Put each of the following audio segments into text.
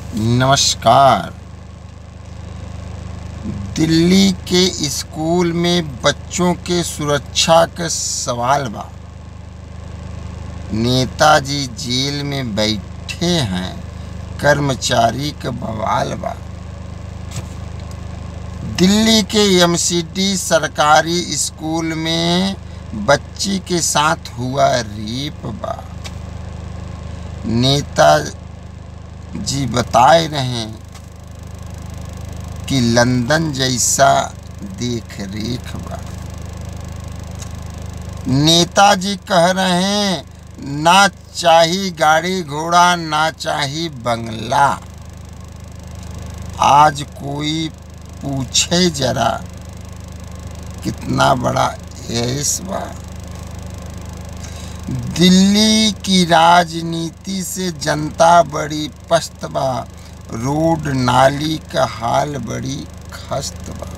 नमस्कार दिल्ली के स्कूल में बच्चों के सुरक्षा के सवाल बा नेताजी जेल में बैठे हैं कर्मचारी के बवाल बा दिल्ली के एमसीडी सरकारी स्कूल में बच्ची के साथ हुआ रेप बा नेता जी बताए रहे कि लंदन जैसा देख रेख बा नेताजी कह रहे हैं ना चाही गाड़ी घोड़ा ना चाही बंगला आज कोई पूछे जरा कितना बड़ा ऐस बा दिल्ली की राजनीति से जनता बड़ी पस्त बा रोड नाली का हाल बड़ी खस्त बा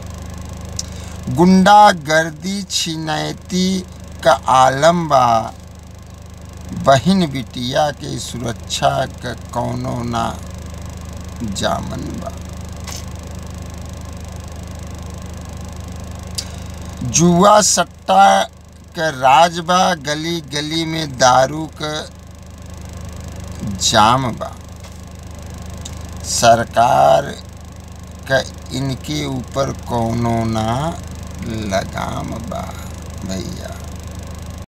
गुंडा गर्दी छिनैती का आलम बा बहिन बिटिया के सुरक्षा का कौनो ना जामन बा जुआ सट्टा के राज बा गली गली में दारू का जाम बा सरकार का इनके ऊपर कौनो ना लगाम बा भैया